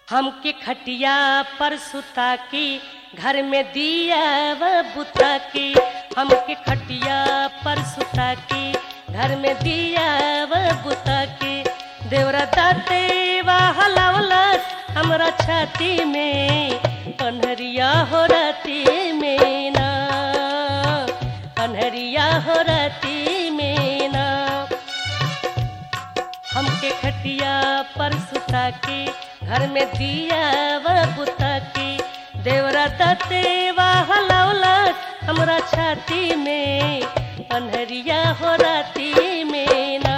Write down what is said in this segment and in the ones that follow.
हमके खटिया पर सुता के घर में दिया व बुता के हमके खटिया पर सुता के घर में दिया व बुता के देवरा दाते हलावलस हमरा छाती में कन्हरिया हो राती में ना कन्हरिया हो राती में ना हमके खटिया पर सुता के घर में दिया व बुता के देवरा दते हलावला हमरा छाती में अनहरिया हो राती में ना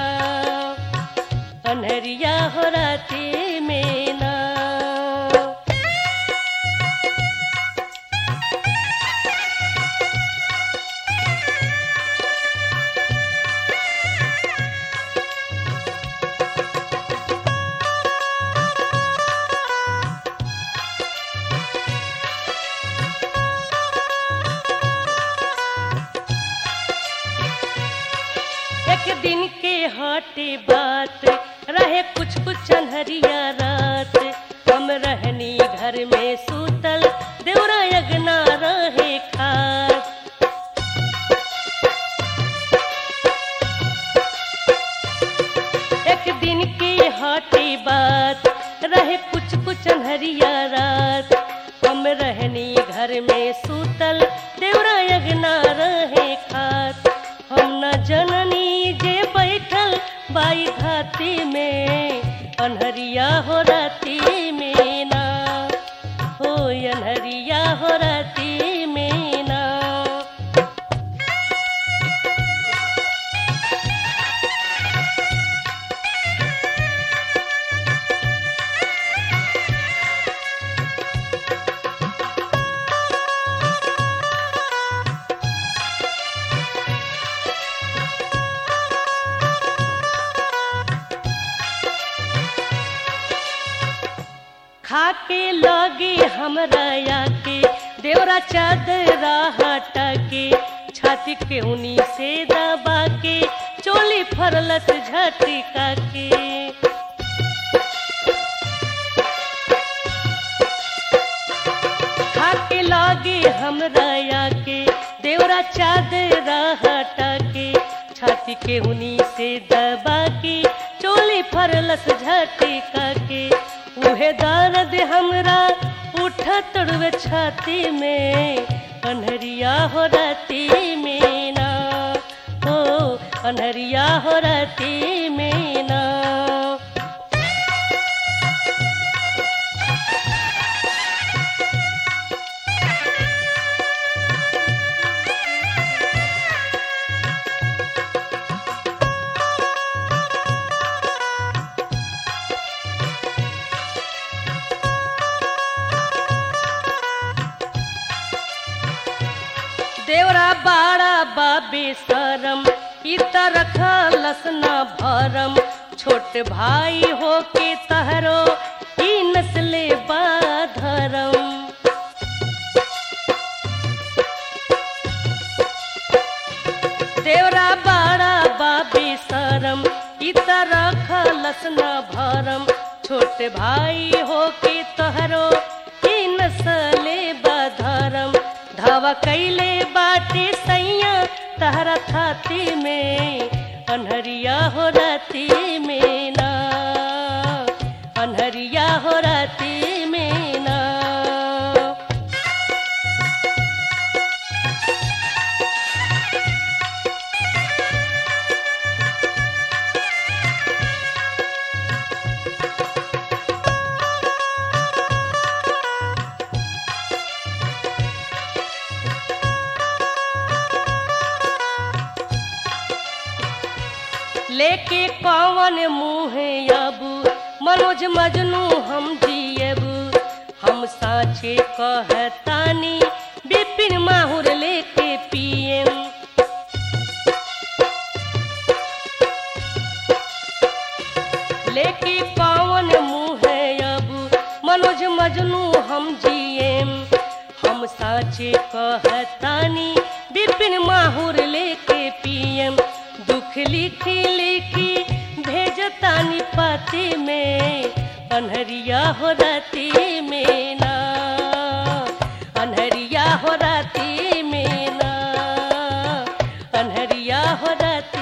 अनहरिया हो राती में ना एक दिन के हटे बात रहे कुछ कुछ अनहरिया रात हम रहनी घर में सूतल देवरा यगना रहे खास एक दिन की हटी बात रहे कुछ कुछ अनहरिया रात हम रहनी घर में सूतल देवरा यगना रहे खास हम न जननी जे बैठल बाई घाती में अनहरिया हो राती में ना हो अनहरिया हो राती में ना खाके लगे हमरा आके देवरा चादरा हटा के छाती के उनी से दबा के चोली फरलस झटका के खाके लगे हमरा आके देवरा चादरा हटा के छाती के उनी से दबा के चोली फरलस झटका के उहे दर्द हमरा उठा तड़वे छाती में अनहरिया हो राती में ना हो अनहरिया हो राती में ना देवरा बाड़ा बाबे सरम इत रखलस न भरम छोट भाई हो के तहरो ई नस्ले बाधरम देवरा बाड़ा बाबे सरम इत रखलस न भरम छोट भाई हो के तहरो ई नस्ले बाधरम धावा कैले बाटे सैया तहरा थाती में अनहरिया हो राती में ना अनहरिया हो राती में ना लेके कौन मुँह अबू मनोज मजनू हम जियबू हम साचे कहतानी बिपिन माहुर लेके पियम लेके कौन मुँह अबू मनोज मजनू हम जियम हम साचे कहतानी बिपिन माहुर लेके पियम दुख लिखी लिखी भेजतानी पाती में अनहरिया हो राती में ना अनहरिया हो राती में ना अनहरिया हो राती